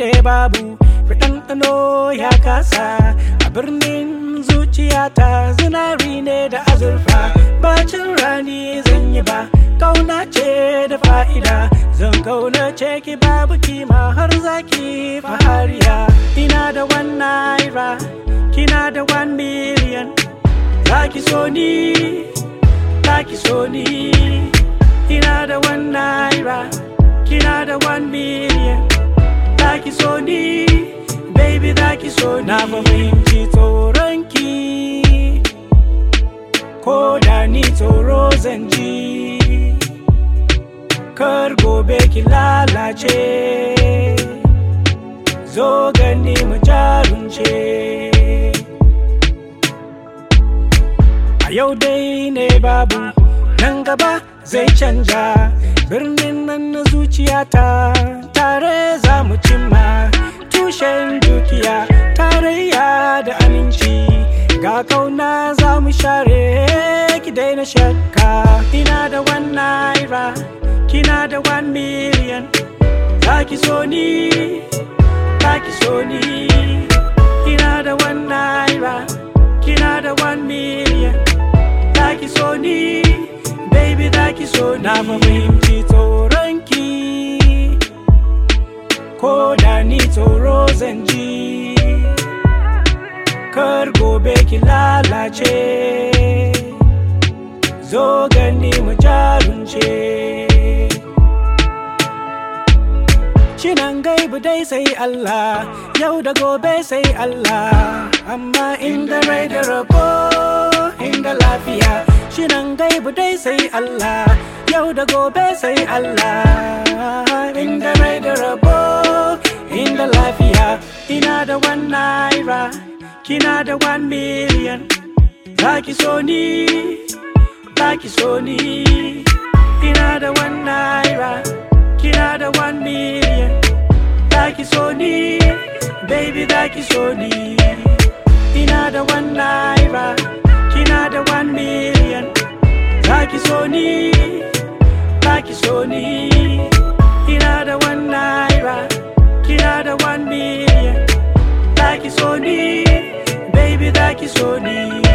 ne babu ɗanɗano ya kasa a birnin zuciyata zinari ne da azurfa bacin rani zan yi ba kauna ce da fa'ida zan kauna ce ki babu kima har zaki fahariya ina da one naira kina da one million zaki so ni zaki so ni ina da one naira kina da one million zaki so ni baby zaki so ni na fahimci tsoronki ko da ni tsoro zan ji kar gobe ki lalace zo gani mu jarunce a yau dai ne babu nan gaba zai canja birnin nan na zuciyata tare za mu cimma tushen dukiya tarayya da aminci ga kauna za mu share ki daina shakka ina da one naira kina da one million za ki so ni za ki so ni ina da one naira kina da one million za ki so ni baby za ki so ni na fahimci tsoronki ko da ni tsoro zan ji kar gobe ki lalace zo gani mu jarunce Cinan gaibu dai sai Allah yau da gobe sai Allah amma inda rai da rabo inda lafiya Cinan gaibu dai sai Allah yau da gobe sai Allah inda rai da rabo inda lafiya ina da one naira kina da one million zaki so ni zaki so ni ina da one naira kina da one million zaki so ni baby zaki so ni ina da one naira kina da one million zaki so ni zaki so ni ina da one naira kina da one million zaki so ni baby zaki so ni